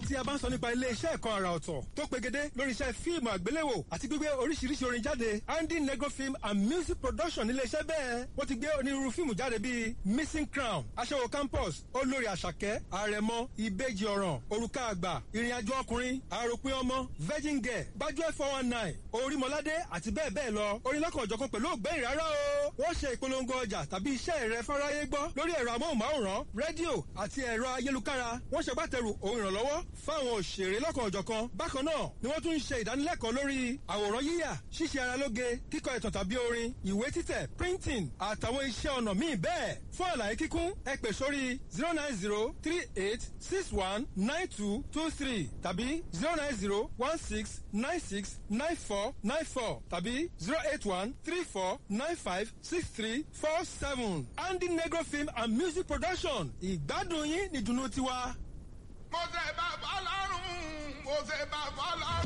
tí a bá ń sọ nípa ilé-iṣẹ́ ẹ̀kọ́ àrà ọ̀tọ̀ tó pegedé lórí iṣẹ́ fíìmù àgbéléwò àti gbígbé oríṣiríṣi orin jáde andy negro film and music production nílé-iṣẹ́ bẹ́ẹ̀ wọ́n ti gbé onírúurú fíìmù jáde bíi missing crown aṣẹ́wó campus olórí àṣàkẹ́ àrẹ̀mọ ìbejì ọ̀ràn òrùka àgbà ìrìnàjò ọkùnrin àròpin ọmọ virgin girl gbájúẹ̀ four one nine orímọládé àti bẹ́ẹ̀ bẹ́ẹ̀ lọ orin lọ́kàn ọ̀jọ̀kan pẹ̀lú ògbẹ́yìn rárá o wọ́n ṣe ìpolongo ọjà tàbí iṣẹ́ rẹ fáráyé gbọ́ lórí ẹ̀rọ amóhùnmáwòrán rédíò àti ẹ̀rọ ayélukára wọ́n ṣe gbàtẹ̀rù ohun ìrànlọ́wọ́ fáwọn òṣèré lọ́kàn ọ̀jọ̀kan bákan náà ni wọ́n tún ń ṣe ìdánilẹ́kọ̀ọ́ lórí àwòrán yíyà ṣíṣe ara lóge kíkọ ìtàn tàbí orin ìwé títẹ̀ printing àtàwọn iṣẹ́ ọnà míì bẹ́ẹ̀ fún àlàyé kíkún ẹ pè sórí zero nine zero three eight six one nine two two three tàbí zero nine zero one six nine six nine four nine four tàbí zero eight one three four nine five six three four seven andy negro film and music production ìgbádùn yín nìdùnnú tiwa. mo ṣe bá fọlọ́run mo ṣe bá fọlọ́run.